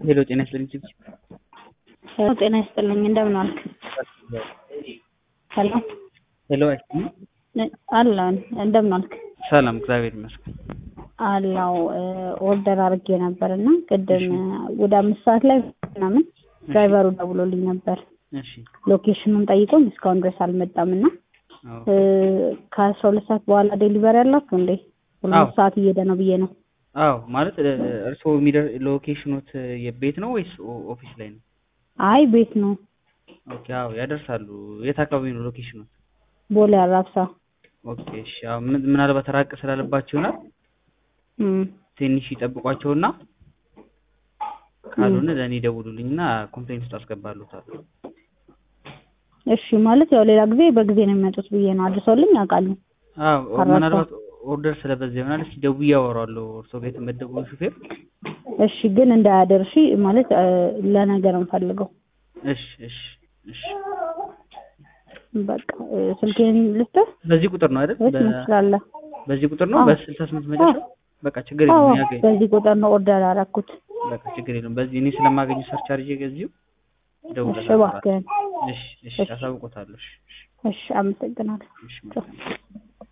ሄሎ ጤና ይስጥልኝ ቺፕ ሄሎ ጤና ይስጥልኝ እንደምን ዋልክ? ሄሎ ሄሎ አይስጥልኝ አለን እንደምን ዋልክ? ሰላም እግዚአብሔር ይመስገን። አላው ኦርደር አድርጌ ነበር እና ቅድም ወደ አምስት ሰዓት ላይ ምናምን ድራይቨሩ ደውሎልኝ ነበር። እሺ ሎኬሽኑን ጠይቆኝ እስካሁን ድረስ አልመጣም እና አዎ ከአስራ ሁለት ሰዓት በኋላ ዴሊቨሪ ያላችሁ እንዴ? ሁለት ሰዓት እየሄደ ነው ብዬ ነው። አዎ ማለት እርስዎ የሚደር ሎኬሽኖት የቤት ነው ወይስ ኦ- ኦፊስ ላይ ነው? አይ ቤት ነው ኦኬ አዎ ያደርሳሉ። የት አካባቢ ነው ሎኬሽኖት? ቦሌ አራብሳ። ኦኬ እሺ አዎ ምን- ምናልባት ራቅ ስላለባቸው ይሆናል እም፣ ትንሽ ይጠብቋቸውና ካልሆነ ለእኔ ደውሉልኝና ኮምፕሌንት ውስጥ አስገባሉታለሁ። እሺ ማለት ያው ሌላ ጊዜ በጊዜ ነው የሚመጡት ብዬ ነው። አድርሰውልኝ ያውቃሉ። አዎ አራባ። ምናልባት ኦርደር ስለበዛ ይሆናል። እስኪ ደውዬ አወራዋለሁ እርስዎ ጋር የተመደበውን ሹፌር። እሺ ግን እንዳያደርሺ ማለት እ፣ ለነገር እንፈልገው እሺ እሺ እሺ በቃ እ፣ ስልኬን ልስጥህ በዚህ ቁጥር ነው አይደል? ወይስ በ- ትችላለህ? በዚህ ቁጥር ነው አዎ። በስልሳ ስምንት መጨረሻ በቃ ችግር አዎ የለም ያገኝ በዚህ ቁጥር ነው ኦርደር ያደረኩት። በቃ ችግር የለም በዚህ እኔ ስለማገኘው ሰርች አድርጌ ገዚሁ እሺ እደውልለታለሁ እባክህን። እሺ እሺ እሺ። አሳውቆታለሁ እሺ እሺ አመሰግናለሁ። እሺ ቻው። እሺ